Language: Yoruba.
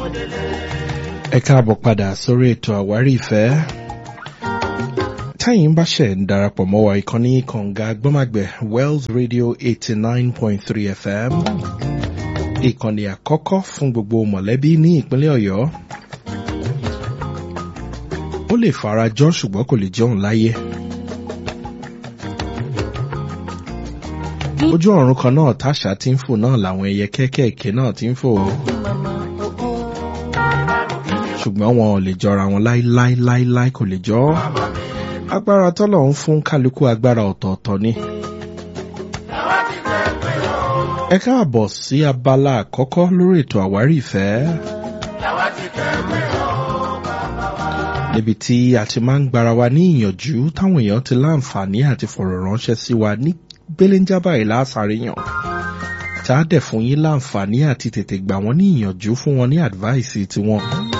ẹ káàbọ̀ padà sórí ètò àwárí ìfẹ́ táyìn bá ṣẹ̀ ń darapọ̀ mọ́ wa ìkànnì kànga gbọ́màgbẹ̀ wells radio eighty nine point three fm ìkànnì àkọ́kọ́ fún gbogbo mọ̀lẹ́bí ní ìpínlẹ̀ ọ̀yọ́ ó lè farajọ́ ṣùgbọ́n kò lè jẹun láyé ojú ọ̀run kan náà táṣà tí ń fò náà làwọn ẹyẹ kéékèèké náà ti ń fò ó ṣùgbọ́n wọn ò lè jọra wọn láíláíláíláí kò lè jọ ọ́ agbára tọ́lọ̀ ń fún kálukú agbára ọ̀tọ̀ọ̀tọ̀ ni. ẹ káàbọ̀ sí abala àkọ́kọ́ lórí ètò àwárí ìfẹ́. níbi tí a ti máa ń gbára wa ní ìyànjú táwọn èèyàn ti láǹfààní àti fọ̀rọ̀ ránṣẹ́ sí wa ní gbéléńjábà ìlàsàríyàn tá a dẹ̀ fún yín láǹfààní àti tètè gbà wọ́n ní ìyànjú fún wọn ní àdváìsì tiwọn.